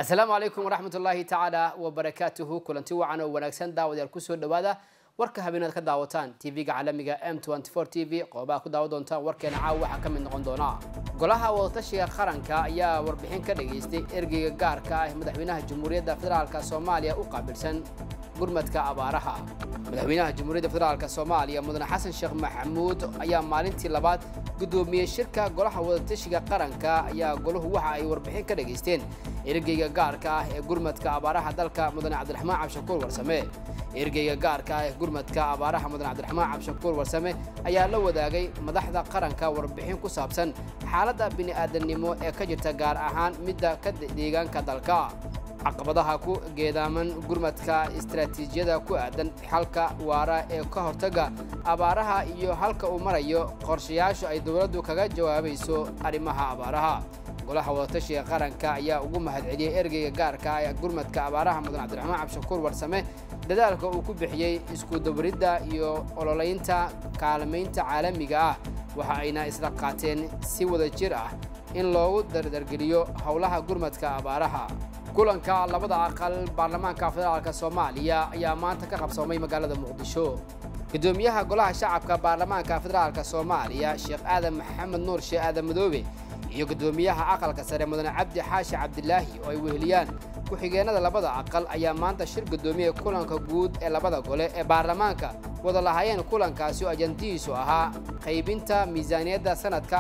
asalaamu calaykum waraxmat ullaahi tacaala wabarakaatuhu kulanti wacan oo wanaagsan daawadayaal kusoo dhawaada warka habeenaad ka daawataan tv-ga caalamiga m t v qoobaha ku daawa doontaan warkeena caawa waxaa ka mid noqon doona golaha wadatashiga qaranka ayaa warbixin ka dhageystay ergeyga gaarka ah madaxweynaha jamhuuriyadda federaalk soomaaliya u qaabilsan gurmadka abaaraha madaxweynaha jamhuuriyadda federaalk soomaaliya mudane xasan sheekh maxamuud ayaa maalintii labaad guddoomiyey shirka golaha wadatashiga qaranka ayaa golahu waxa ay warbixin ka dhageysteen ergeyga gaarka ah ee gurmadka abaaraha dalka mudane cabdiraxmaan cabshakuur warsame ergeyga gaarka ah ee gurmadka abaaraha mudane cabdiraxmaan cabshakuur warsame ayaa la wadaagay madaxda qaranka warbixin ku saabsan xaaladda bini'aadamnimo ee ka jirta gaar ahaan midda ka deegaanka dalka caqabadaha ku geedaaman gurmadka istaraatiijiyada ku aadan xalka waara ee ka hortaga abaaraha iyo halka uu marayo qorshayaasha ay dowladdu kaga jawaabayso arrimaha abaaraha golaha wadatashiga qaranka ayaa ugu mahadceliyey ergeyga gaarka ee gurmadka abaaraha mudan cabdiraxmaan cabshakuur warsame dadaalka uu ku bixiyey isku dabaridda iyo ololeynta kaalmaynta caalamiga ah waxa ayna isla qaateen si wada jir ah in loogu dardargeliyo howlaha gurmadka abaaraha kulanka labada aqal baarlamaanka federaalk soomaaliya ayaa maanta ka qabsoomay magaalada muqdisho gudoomiyaha golaha shacabka baarlamaanka federaalk soomaaliya sheekh aadan maxamed nuur sheekh aadan madoobe iyo gudoomiyaha aqalka sare mudane cabdi xaashi cabdilaahi oo ay weheliyaan ku-xigeenada labada aqal ayaa maanta shir gudoomiya kulanka guud ee labada gole ee baarlamaanka wada lahaayeen kulankaasi oo ajandihiisu ahaa qaybinta miisaaniyadda sanadka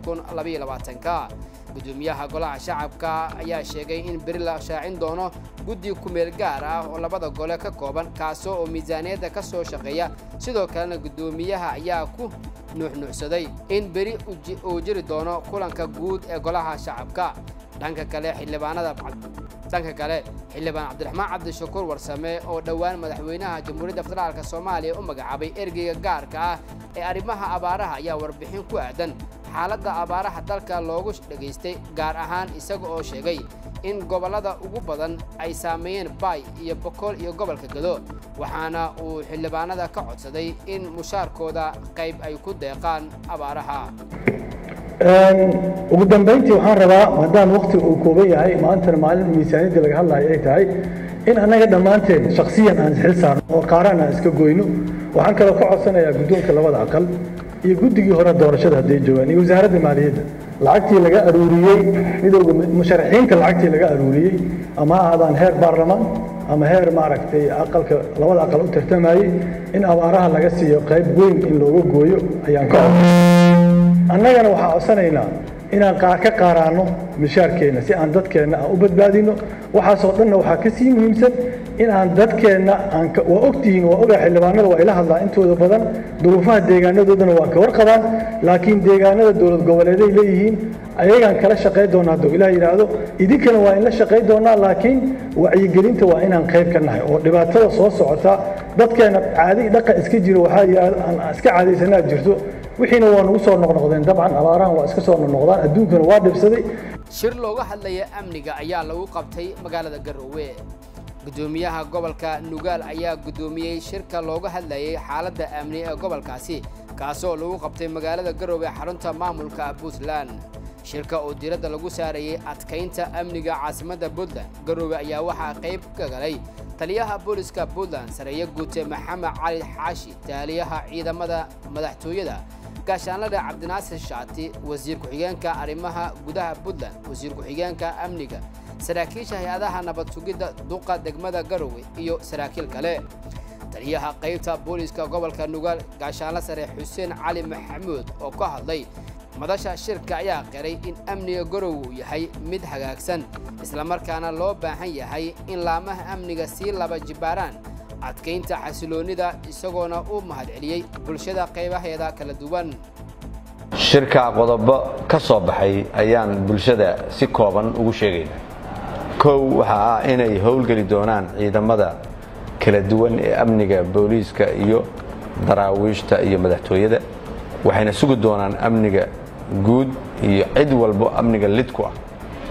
ka gudoomiyaha golaha shacabka ayaa sheegay in beri la shaacin doono guddi kumeel gaar ah oo labada gole ka kooban kaasoo oo miisaaniyadda ka soo shaqeeya sidoo kalena gudoomiyaha ayaa ku nuuxnuuxsaday in beri uu jiri doono kulanka guud ee golaha shacabka dhanka kale xildhibaanada dhanka kale xildhibaan cabdiraxmaan cabdishakuur warsame oo dhowaan madaxweynaha jamhuuriyadda federaalk soomaaliya u magacaabay ergeyga gaarka ah ee arrimaha abaaraha ayaa warbixin ku aadan xaaladda abaaraha dalka loogu dhageystay gaar ahaan isaga oo sheegay in gobollada ugu badan ay saameeyeen baay iyo bokool iyo gobolka gado waxaana uu xildhibaanada ka codsaday in mushaarkooda qayb ay ku deeqaan abaaraha ugu dambayntii waxaan rabaa maadaama waktiga uu kooban yahay maantana maalin miisaaniyadda laga hadlayo ay tahay in annaga dhammaanteen shakhsiyan aan xil saarno oo qaaraan aan iska goyno waxaan kaloo ka codsanayaa guddoonka labada aqal iyo guddigii hore doorashada hadday joogaan iyo wasaaradda maaliyadda lacagtii laga aruuriyey midowga musharaxiinta lacagtii laga aruuriyey ama ha ahaadaan heer baarlamaan ama heer maaragtay aqalka labada aqal u tartamayey in abaaraha laga siiyo qayb weyn in looga gooyo ayaan ka codsanay annagana waxaan codsanaynaa inaan ka qaaraanno mishaarkeenna si aan dadkeenna aan u badbaadino waxaasoo dhanna waxaa ka sii muhiimsan in aan dadkeenna aan waa ogtihiin waa ogaa xildhibaanada waa ila hadlaa intooda badan duruufaha deegaanadoodana waa ka warqabaan laakiin deegaanada dowlad goboleeday leeyihiin ayagaan kala shaqayn doonaa hadduu ilaah yidhaahdo idinkana waa in la shaqayn doonaa laakiin wacyigelinta waa inaan qayb ka nahay oo dhibaatada soo socota dadkeena caadi dhaqan iska jiro waxaa yidhahda aan iska caadaysanaa jirto wixiina waa nagu soo noqnoqdeen dabcan abaarahan waa iska soo noqnoqdaan adduunkana waa dhibsaday shir looga hadlaya amniga ayaa lagu qabtay magaalada garoowe gudoomiyaha gobolka nugaal ayaa guddoomiyey shirka looga hadlayay xaaladda amni ee gobolkaasi kaasoo lagu qabtay magaalada garoowe xarunta maamulka puntland shirka oo diiradda lagu saarayay adkaynta amniga caasimadda puntland garoowe ayaa waxaa qayb ka galay taliyaha booliska puntland sareeye guute maxamed cali xaashi taaliyaha ciidamada madaxtooyada gaashaanlada cabdinaasir shaati wasiir ku-xigeenka arrimaha gudaha puntland wasiir ku-xigeenka amniga saraakiisha hay-adaha nabad sugidda duqa degmada garowe iyo saraakiil kale taliyaha qaybta booliska gobolka nugaal gaashaanla sare xuseen cali maxamuud oo ka hadlay madasha shirka ayaa qiray in amniga garowe uu yahay mid hagaagsan islamarkaana loo baahan yahay in laamaha amniga sii laba jibbaaraan adkaynta xasiloonnida isagoona u mahadceliyey bulshada qaybaheeda kala duwan shirka qodobo ka soo baxay ayaan bulshada si kooban ugu sheegaynaa kow waxa ah inay howlgeli doonaan ciidamada kala duwan ee amniga booliiska iyo daraawiishta iyo madaxtooyada waxayna sugi doonaan amniga guud iyo cid walbo amniga lid ku ah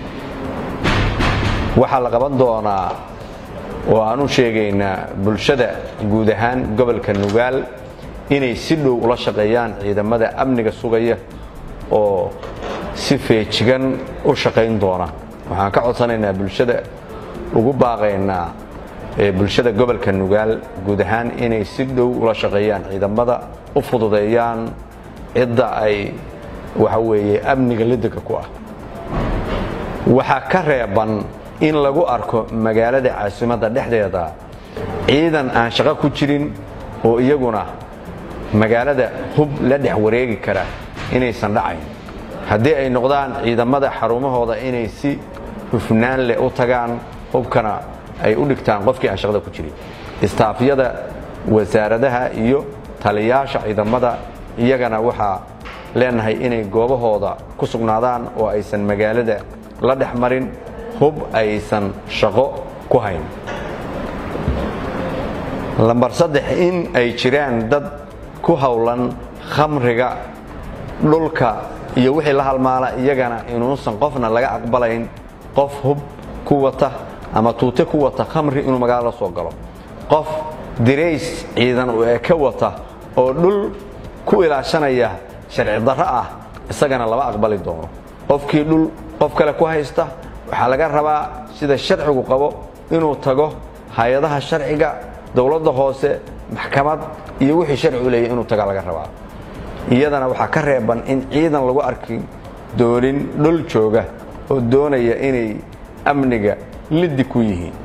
waxaa la qaban doonaa oo aan u sheegaynaa bulshada guud ahaan gobolka nugaal inay si dhow ula shaqeeyaan ciidamada amniga sugaya oo si feejigan u shaqayn doona waxaan ka codsanaynaa bulshada ugu baaqaynaa bulshada gobolka nugaal guud ahaan inay si dhow ula shaqeeyaan ciidamada u fududeeyaan cidda ay waxa weeye amniga lidiga ku ah waxaa ka reeban in lagu arko magaalada caasimadda dhexdeeda ciidan aan shaqo ku jirin oo iyaguna magaalada hub la dhex wareegi kara inaysan dhacayn haddii ay noqdaan ciidamada xarumahooda inay si hufnaan leh u tagaan hubkana ay u dhigtaan qofkii aan shaqada ku jirin istaafyada wasaaradaha iyo taliyaasha ciidamada iyagana waxaa leenahay inay goobahooda ku sugnaadaan oo aysan magaalada la dhex marin hub aysan shaqo ku hayn lambar saddex in ay jiraan dad ku howlan khamriga dhulka iyo wixii la halmaala iyagana inuusan qofna laga aqbalayn qof hub ku wata ama tuute ku wata khamri inuu magaalo la soo galo qof dirays ciidan ee ka wata oo dhul ku ilaashanaya sharci darro ah isagana lama aqbali doono qofkii dhul qof kale ku haysta waxaa laga rabaa sida sharcigu qabo inuu tago hay-adaha sharciga dowladda hoose maxkamad iyo wixii sharcigu leeyahy inuu taga laga rabaa iyadana waxaa ka reeban in ciidan lagu arki doonin dhul jooga oo doonaya inay amniga liddi ku yihiin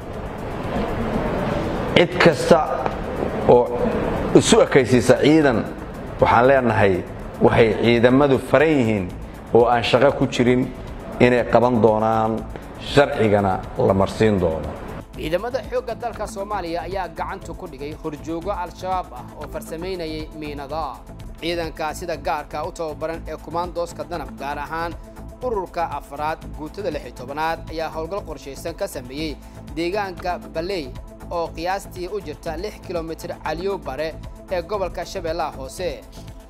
cid kasta oo isu ekaysiisa ciidan waxaan leenahay waxay ciidamadu faran yihiin oo aan shaqo ku jirin inay qaban doonaan sharcigana la marsiin doono ciidamada xoogga dalka soomaaliya ayaa gacanta ku dhigay horjoogo al-shabaab ah oo farsamaynayay miinada ciidanka sida gaarka u tababaran ee kumaandooska danab gaar ahaan ururka afraad guutada lix iyo tobanaad ayaa howlgal qorshaysan ka sameeyey deegaanka baley oo qiyaastii u jirta lix kilomitir caliyo bare ee gobolka shabeellaha hoose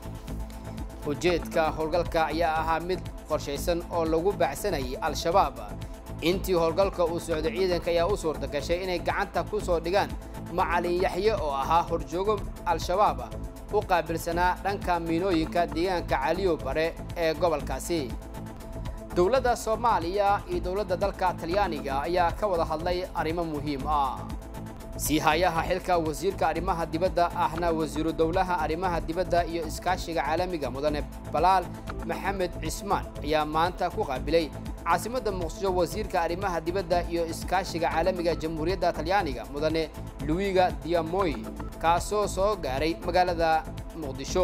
ujeedka howlgalka ayaa ahaa mid qorshaysan oo lagu baacsanayay al-shabaab intii howlgalka uu socday ciidanka ayaa u suurta gashay inay gacanta ku soo dhigaan macalin yaxye oo ahaa horjoogo al-shabaab u qaabilsanaa dhanka miinooyinka deegaanka caliyo bare ee gobolkaasi dowladda soomaaliya iyo dowladda dalka talyaaniga ayaa ka wada hadlay arrimo muhiim ah sii hayaha xilka wasiirka arrimaha dibadda ahna wasiiru dowlaha arrimaha dibadda iyo iskaashiga caalamiga mudane balaal maxamed cismaan ayaa maanta ku qaabilay caasimadda muqdisho wasiirka arrimaha dibadda iyo iskaashiga caalamiga jamhuuriyadda talyaaniga mudane luwiga diamoy kaasoo soo gaaray magaalada muqdisho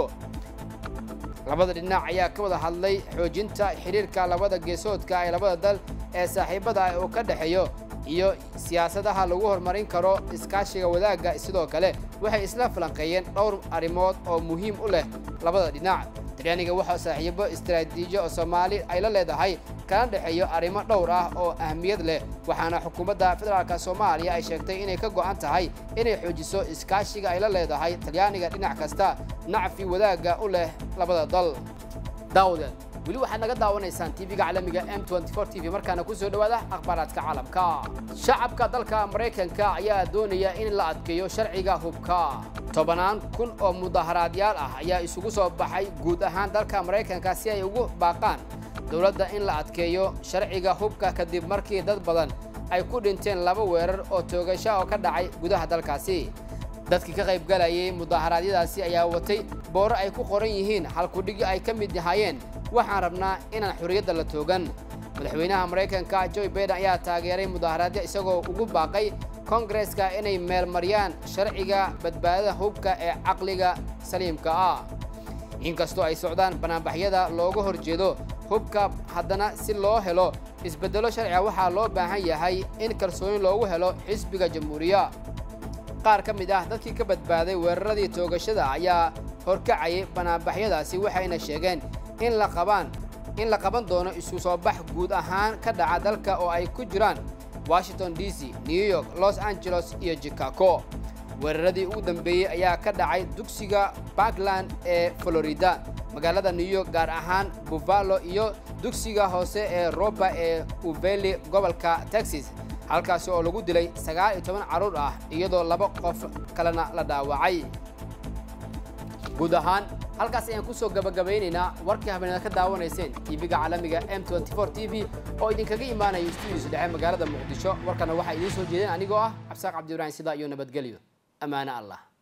labada dhinac ayaa ka wada hadlay xoojinta xidhiirka labada geesoodka ee labada dal ee saaxiibada ah oo ka dhexeeyo iyo siyaasadaha lagu horumarin karo iskaashiga wadaagga sidoo kale waxay isla falanqeeyeen dhowr arrimood oo muhiim u leh labada dhinac talyaaniga waxaa saaxiibo istaraatiijiyo oo soomaali ay la leedahay kana dhexeeyo arrimo dhowr ah oo ahmiyad leh waxaana xukuumadda federaalka soomaaliya ay sheegtay inay ka go'an tahay inay xoojiso iskaashiga ay la leedahay talyaaniga dhinac kasta nacfi wadaagga u leh labada dal daawdeed weli waxaad naga daawanaysaan tv-ga caalamiga m t v markaana ku soo dhowaada akhbaaraadka caalamka shacabka dalka maraykanka ayaa doonaya in la adkeeyo sharciga hubka tobannaan kun oo mudaharaadyaal ah ayaa isugu soo baxay guud ahaan dalka maraykanka si ay ugu baaqaan dowladda in la adkeeyo sharciga hubka kadib markii dad badan ay ku dhinteen laba weerar oo toogasha oo ka dhacay gudaha dalkaasi dadkii ka qayb galayay mudaharaadyadaasi ayaa watay booro ay ku qoran yihiin halkudhigi ay ka mid yahaayeen waxaan rabnaa inaan xorriyadda la toogan madaxweynaha maraykanka joe baiden ayaa taageeray mudaharaadyo isagoo ugu baaqay kongareska inay meelmariyaan sharciga badbaadada hubka ee caqliga saliimka ah inkastoo ay socdaan banaanbaxyada looga hor jeedo hubka haddana si loo helo isbeddelo sharciga waxaa loo baahan yahay in kalsooni loogu helo xisbiga jamhuuriya qaar ka mid ah dadkii ka badbaaday weeraradii toogashada ayaa horkacayay banaanbaxyadaasi waxayna sheegeen in la qabaan in la qaban doono isu soo bax guud ahaan ka dhaca dalka oo ay ku jiraan washington d c new york los angeles iyo chicago weeraradii ugu dambeeyey ayaa ka dhacay dugsiga parkland ee florida magaalada new york gaar ahaan buffalo iyo dugsiga hoose ee roba ee uveli gobolka texas halkaasi oo lagu dilay sagaal iyo toban carruur ah iyadoo laba qof kalena la dhaawacay guud ahaan halkaas ayaan kusoo gabagabaynaynaa warkii habeenada ka daawanayseen tv-ga caalamiga m t v oo idinkaga imaanaya stuudios dhexe magaalada muqdisho warkana waxaa idiin soo jeedeen anigoo ah cabsaaq cabdi ibraahim sida iyo nabadgelyo ammaano allah